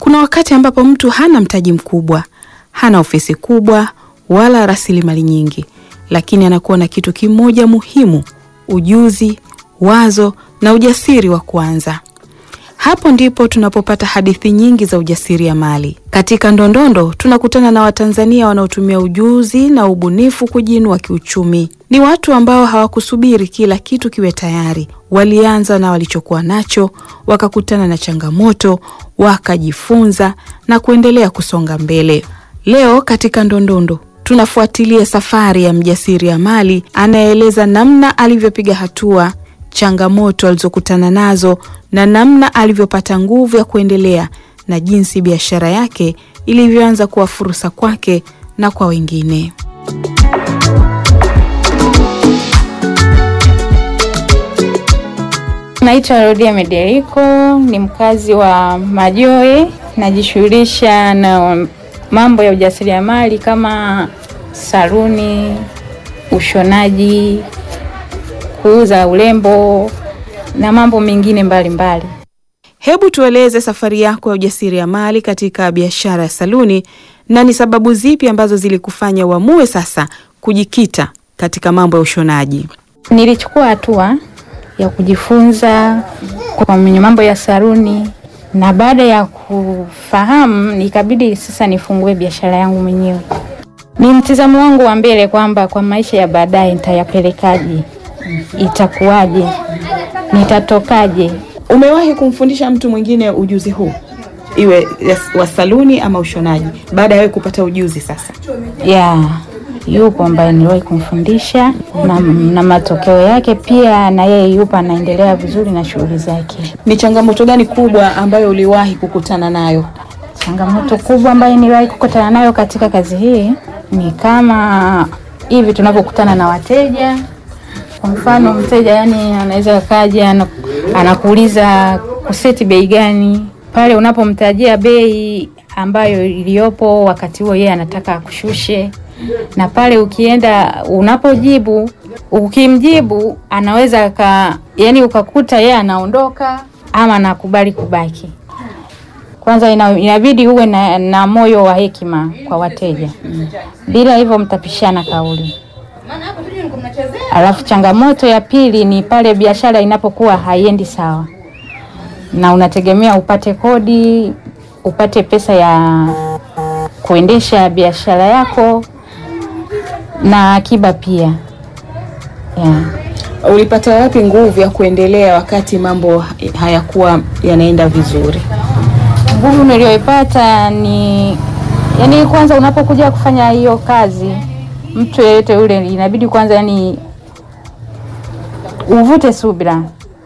Kuna wakati ambapo mtu hana mtaji mkubwa, hana ofisi kubwa wala rasilimali nyingi, lakini anakuwa na kitu kimoja muhimu: ujuzi, wazo na ujasiri wa kuanza. Hapo ndipo tunapopata hadithi nyingi za ujasiriamali. Katika Ndondondo tunakutana na Watanzania wanaotumia ujuzi na ubunifu kujiinua kiuchumi. Ni watu ambao hawakusubiri kila kitu kiwe tayari. Walianza na walichokuwa nacho, wakakutana na changamoto, wakajifunza na kuendelea kusonga mbele. Leo katika Ndondondo tunafuatilia safari ya mjasiriamali anayeeleza namna alivyopiga hatua changamoto alizokutana nazo na namna alivyopata nguvu ya kuendelea na jinsi biashara yake ilivyoanza kuwa fursa kwake na kwa wengine. Naitwa Rodia Mederiko, ni mkazi wa Majoe. Najishughulisha na mambo ya ujasiriamali kama saluni, ushonaji, kuuza urembo na mambo mengine mbalimbali. Hebu tueleze safari yako ya ujasiriamali katika biashara ya saluni na ni sababu zipi ambazo zilikufanya uamue sasa kujikita katika mambo ya ushonaji? Nilichukua hatua ya kujifunza kwa mambo ya saluni na baada ya kufahamu nikabidi sasa nifungue biashara yangu mwenyewe. Ni mtizamo wangu wa mbele kwamba kwa maisha ya baadaye nitayapelekaje, itakuwaje, nitatokaje. Umewahi kumfundisha mtu mwingine ujuzi huu, iwe wa saluni ama ushonaji, baada ya wewe kupata ujuzi sasa? Ya, yupo ambaye niliwahi kumfundisha na, na matokeo yake pia na yeye yupo anaendelea vizuri na shughuli zake. Ni changamoto gani kubwa ambayo uliwahi kukutana nayo? Changamoto kubwa ambayo niliwahi kukutana nayo katika kazi hii ni kama hivi tunavyokutana na wateja. Kwa mfano, mteja yani anaweza kaja anakuuliza kuseti bei gani, pale unapomtajia bei ambayo iliyopo wakati huo yeye anataka akushushe, na pale ukienda unapojibu, ukimjibu anaweza ka, yani ukakuta yeye anaondoka ama anakubali kubaki. Kwanza ina, inabidi uwe na, na moyo wa hekima kwa wateja, bila hivyo mtapishana kauli. Alafu changamoto ya pili ni pale biashara inapokuwa haiendi sawa, na unategemea upate kodi, upate pesa ya kuendesha biashara yako na akiba pia yeah. Ulipata wapi nguvu ya kuendelea wakati mambo hayakuwa yanaenda vizuri? Nguvu niliyoipata ni yani, kwanza unapokuja kufanya hiyo kazi, mtu yeyote yule inabidi kwanza, yani uvute subira,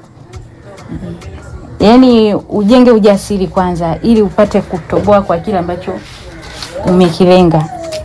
yani ujenge ujasiri kwanza, ili upate kutoboa kwa kile ambacho umekilenga.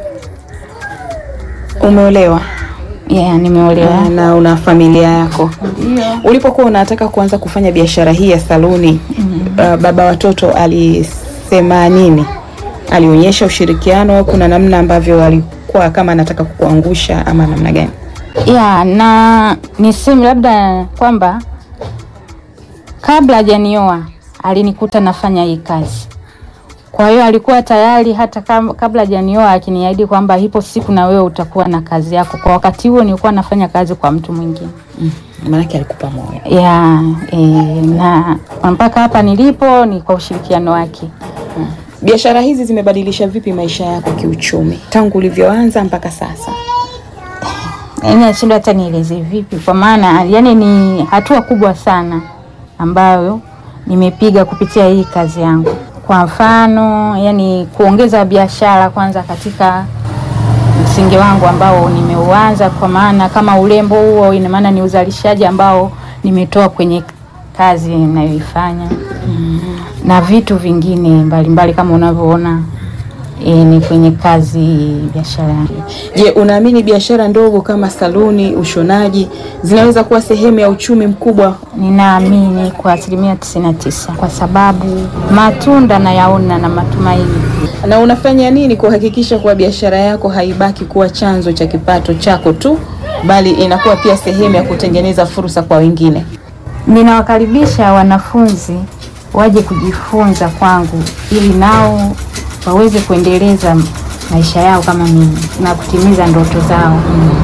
Umeolewa? Yeah, nimeolewa. Na una familia yako? Ndio. Ulipokuwa unataka kuanza kufanya biashara hii ya saluni mm -hmm. uh, baba watoto alisema nini? Alionyesha ushirikiano? Kuna namna ambavyo alikuwa kama anataka kukuangusha ama namna gani? Yeah, na niseme labda kwamba kabla hajanioa alinikuta nafanya hii kazi kwa hiyo alikuwa tayari hata kabla hajanioa akiniahidi kwamba ipo siku na wewe utakuwa na kazi yako. Kwa wakati huo nilikuwa nafanya kazi kwa mtu mwingine mm. Maanake alikupa moyo ya e, na mpaka hapa nilipo ni kwa ushirikiano wake mm. Biashara hizi zimebadilisha vipi maisha yako kiuchumi tangu ulivyoanza mpaka sasa? Yaani nashindwa hata nieleze vipi, kwa maana yani ni hatua kubwa sana ambayo nimepiga kupitia hii kazi yangu kwa mfano yani, kuongeza biashara kwanza katika msingi wangu ambao nimeuanza, kwa maana kama urembo huo, ina maana ni uzalishaji ambao nimetoa kwenye kazi ninayoifanya mm -hmm. na vitu vingine mbalimbali mbali, kama unavyoona e, ni kwenye kazi biashara. Je, unaamini biashara ndogo kama saluni, ushonaji zinaweza kuwa sehemu ya uchumi mkubwa? Ninaamini kwa asilimia tisini na tisa kwa sababu matunda nayaona na matumaini. Na unafanya nini kuhakikisha kuwa biashara yako haibaki kuwa chanzo cha kipato chako tu, bali inakuwa pia sehemu ya kutengeneza fursa kwa wengine? Ninawakaribisha wanafunzi waje kujifunza kwangu, ili nao waweze kuendeleza maisha yao kama mimi na kutimiza ndoto zao.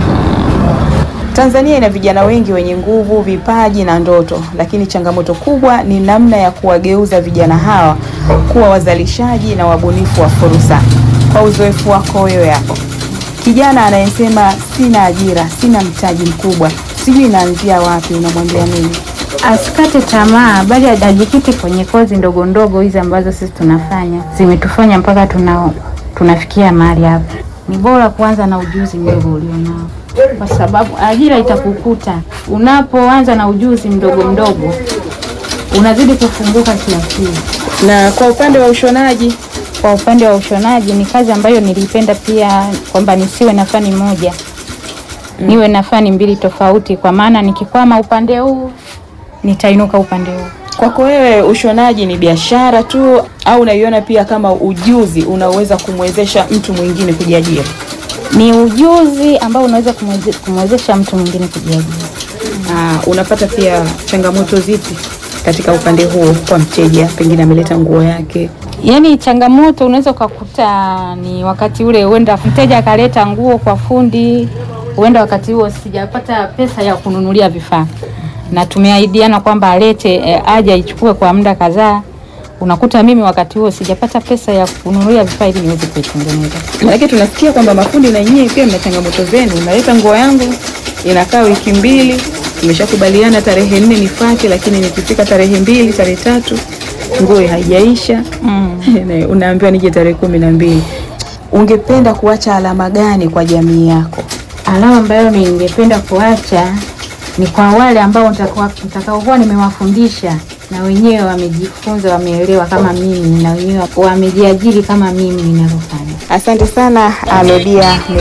Tanzania ina vijana wengi wenye nguvu, vipaji na ndoto, lakini changamoto kubwa ni namna ya kuwageuza vijana hawa kuwa wazalishaji na wabunifu wa fursa. Kwa uzoefu wako wewe hapo, kijana anayesema sina ajira, sina mtaji mkubwa, sijui naanzia wapi, unamwambia nini? Asikate tamaa, bali ajikite kwenye kozi ndogo ndogo hizi ambazo sisi tunafanya, zimetufanya mpaka tuna tunafikia mahali hapa. Ni bora kuanza na ujuzi mdogo ulionao, kwa sababu ajira itakukuta unapoanza na ujuzi mdogo mdogo, unazidi kufunguka kiakili. Na kwa upande wa ushonaji, Kwa upande wa ushonaji ni kazi ambayo nilipenda pia, kwamba nisiwe na fani moja, niwe na fani mbili tofauti, kwa maana nikikwama upande huu nitainuka upande huu. kwako wewe ushonaji ni biashara tu au unaiona pia kama ujuzi unaoweza kumwezesha mtu mwingine kujiajiri? Ni ujuzi ambao unaweza kumweze- kumwezesha mtu mwingine kujiajiri. Ah, unapata pia changamoto zipi katika upande huo kwa mteja, pengine ameleta nguo yake? Yaani changamoto unaweza ukakuta ni wakati ule, huenda mteja akaleta nguo kwa fundi, huenda wakati huo sijapata pesa ya kununulia vifaa, na tumeahidiana kwamba alete e, aje aichukue kwa muda kadhaa. Unakuta mimi wakati huo sijapata pesa ya kununulia vifaa ili niweze kuitengeneza. Maanake tunasikia kwamba mafundi na nyie pia mna changamoto zenu. Naleta nguo yangu inakaa wiki mbili, tumeshakubaliana tarehe nne nifate, lakini nikifika tarehe mbili, tarehe tatu nguo haijaisha Na unaambiwa nije tarehe kumi na mbili. Ungependa kuacha alama gani kwa jamii yako? Alama ambayo ningependa kuacha ni kwa wale ambao nitakuwa- nitakaokuwa nimewafundisha na wenyewe wamejifunza, wameelewa kama mimi, na wenyewe wamejiajiri kama mimi ninavyofanya. Asante sana Amedia